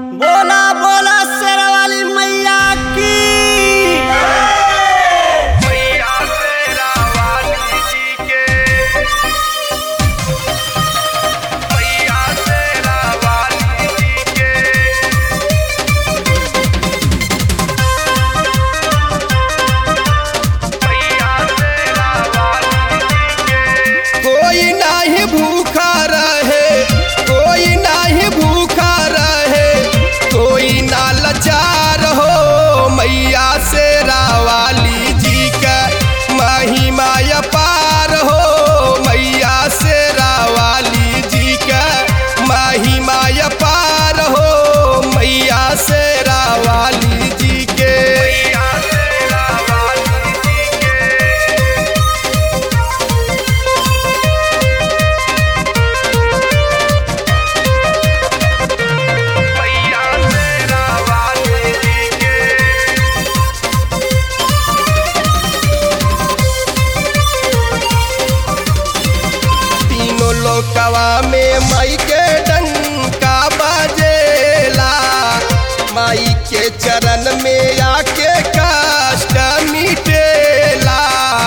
बोला बोला शेरवाली मैया की मैया शेरा वाली जी के मैया शेरा वाली जी के मैया शेरा वाली जी के कोई नाही भूखा रहे कोई नाही भूखा रहे कोई ना लाचार हो मैया से रावाली जी का महिमा अपार हो मैया से रावाली जी का महिमा अपार हो मैया से रावाली जी के मैया शेरा वाली जी के मैया शेरा वाली जी के तीनों लोकवा में माई के डंका बजेला माई के चरण में आके कष्ट मिटेला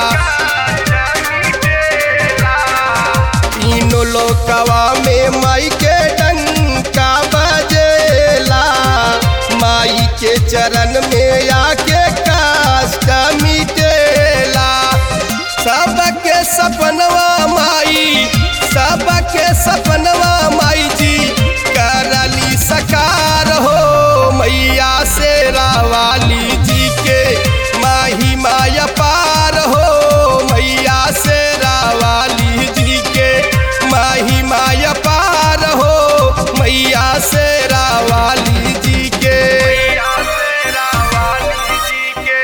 तीनों लोकवा में माई के डंका बजेला माई के चरण में आके कष्ट मिटेला सबके सपनवा माई सबके सपनवा माई जी करली सकार हो मैया से रावाली जी के माही माया पार हो मैया से रावाली जी के माही माया पार हो मैया से रावाली जी के मैया शेरा वाली जी के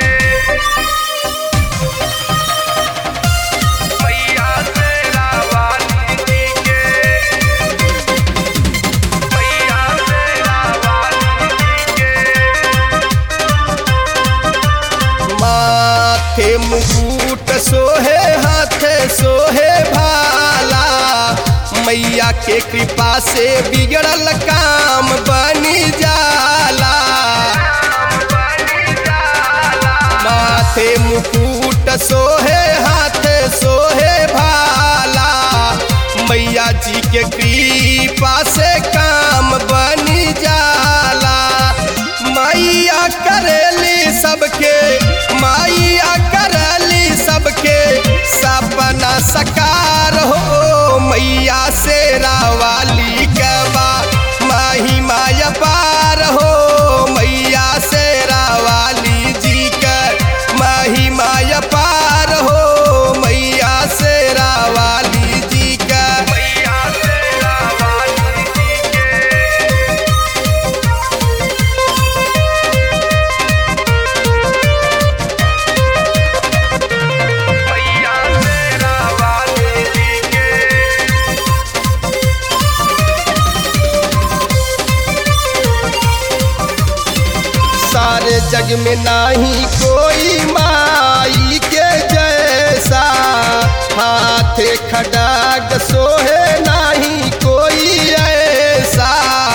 मैया शेरा वाली जी के मैया शेरा वाली जी के माथे मुकुट सोहे हाथे सोहे भाला मैया के कृपा से बिगड़ल काम बनी जाला माथे मुकुट सोहे हाथे सोहे भाला मैया जी के कृपा से काम बनी जाला मैया करेली सबके मैया करेली सबके सपना सकार हो मैया से रावाली कबा माही माया पार हो मैया से रावाली जी का माही माया पार हो मैया से रावाली जी का मैया शेरा वाली जी के मैया शेरा वाली जी के सारे जग में नाही कोई माई के जैसा हाथे खडाग सोहे नाही कोई ऐसा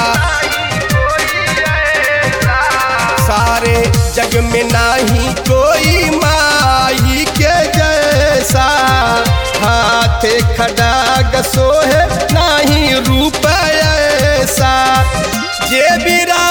सारे जग में नाही कोई माई के जैसा हाथे खडाग सोहे नाही रूप ऐसा जे बिरा